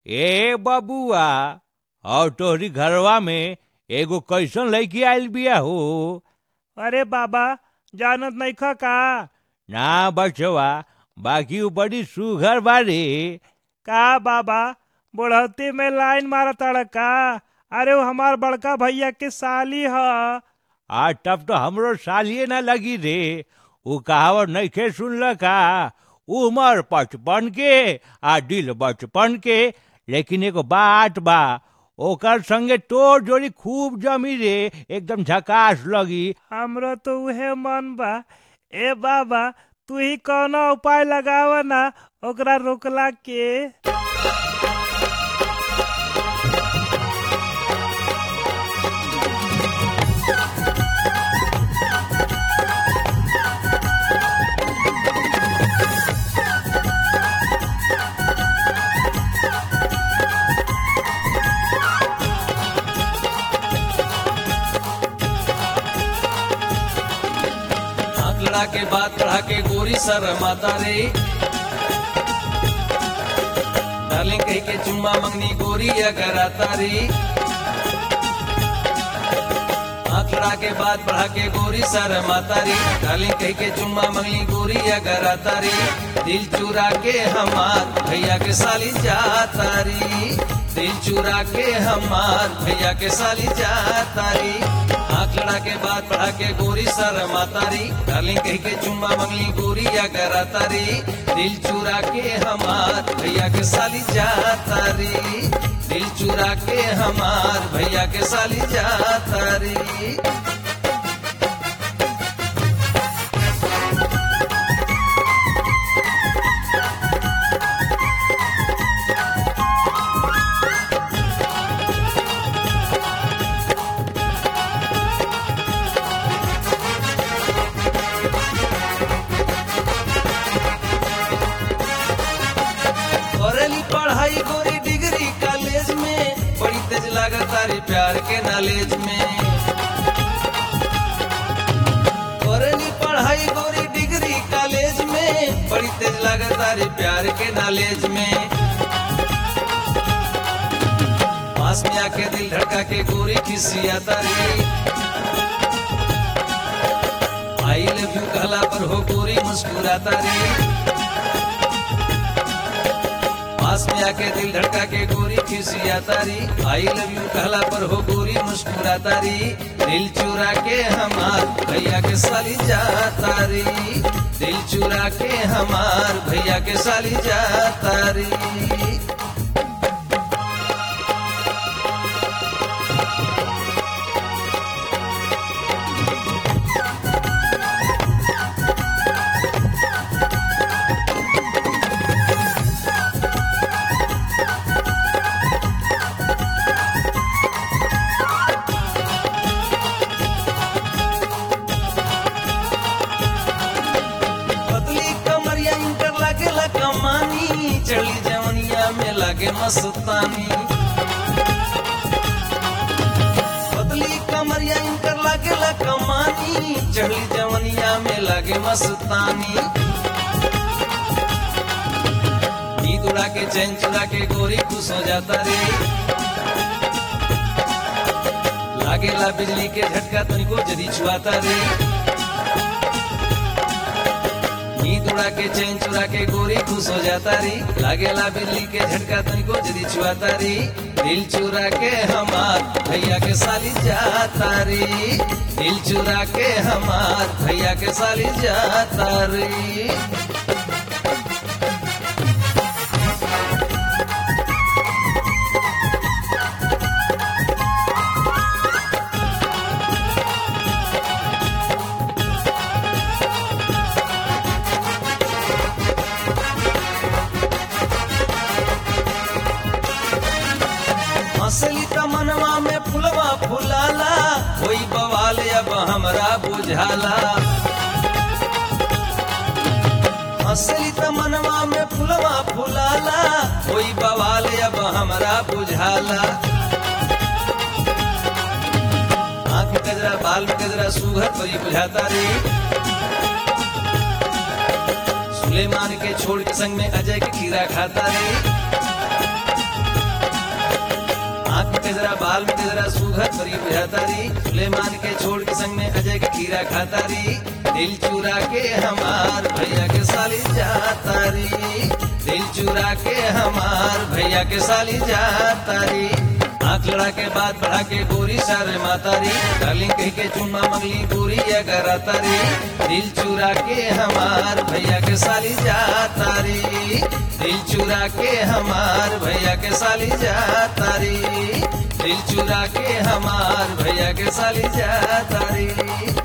ए बबुआ और तोहरी घरवा में एगो कैसन लड़की आइल बिया हो अरे बाबा जानत नइख का ना बचवा बाकी उ बड़ी सुघर बारी का बाबा बुढ़ौती में लाइन मारत का अरे वो हमार बड़का भैया के साली ह आ तब तो हमरो सालिए ना लगी रे उ कहावत नइखे सुनल का उमर पचपन के आ दिल बचपन के लेकिन एगो बात बा ओकर संगे तोर जोड़ी खूब जमी रे एकदम झकास लगी हमरो तो उहे मन बा ए बाबा तू ही कौनो उपाय लगाव ना ओकरा रोकला के आंकड़ा के बाद पढ़ा के गोरी सर माता रे डार्लिंग कह के चुम्मा मंगनी गोरी अगर आता रे आंकड़ा के बाद पढ़ा के गोरी सर माता रे डार्लिंग कह के चुम्मा मंगनी गोरी अगर आता रे दिल चुरा के हमार भैया के साली जाता रे दिल चुरा के हमार भैया के साली जाता रे आंकड़ा के बाद पढ़ा के गोरी सर मातारी डार्लिंग कह के चुम्मा मंगली गोरी या करातारी दिल चुरा के हमार भैया के साली जातारी दिल चुरा के हमार भैया के साली जातारी करेली पढ़ाई गोरी डिग्री कॉलेज में बड़ी तेज लागत रे प्यार के नॉलेज में करेली पढ़ाई गोरी डिग्री कॉलेज में बड़ी तेज लागत रे प्यार के नॉलेज में पास में आके दिल धड़का के गोरी खिसियाता रे आई लव यू कहला पर हो गोरी मुस्कुराता रे पास में आके दिल धड़का के गोरी खिसिया तारी आई लव यू कहला पर हो गोरी मुस्कुरा तारी दिल चुरा के हमार भैया के साली जा तारी दिल चुरा के हमार भैया के साली जा तारी पतली कमरिया इंटर लागे ला कमानी चली जवनिया में लागे मस्तानी पतली कमरिया इंटर लागे ला कमानी चली जवनिया में लागे मस्तानी नींद उड़ा के चैन चुरा के गोरी खुश हो जाता रे लागेला बिजली के झटका तुमको जदी छुआता रे नींद उड़ा के चैन चुरा के गोरी खुश हो जाता री लागेला बिल्ली के झटका तुमको जदी छुआता री दिल चुरा के हमार भैया के साली जाता री दिल चुरा के हमार भैया के साली जाता री हंसली तमनवा में फुलवा फुलाला कोई बवाल अब हमरा बुझाला हंसली तमनवा में फुलवा फुलाला कोई बवाल अब हमरा बुझाला आंख में गजरा बाल में गजरा सुघर परी बुझाता रे सुलेमान के छोड़ के संग में अजय के खीरा खाता रे मोटा बाल में तेरा सुघर परी बुझातारी सुलेमान के छोड़ के संग में अजय के खीरा खातारी दिल चुरा के हमार भैया के साली जातारी दिल चुरा के हमार भैया के साली जातारी आंख लड़ा के बात बढ़ा के गोरी सारे मातारी डार्लिंग कह के चुम्मा मंगली गोरी अगर तारी दिल चुरा के हमार भैया के साली जातारी दिल चुरा के हमार भैया के साली जातारी दिल चुरा के हमार भैया के साली जातारी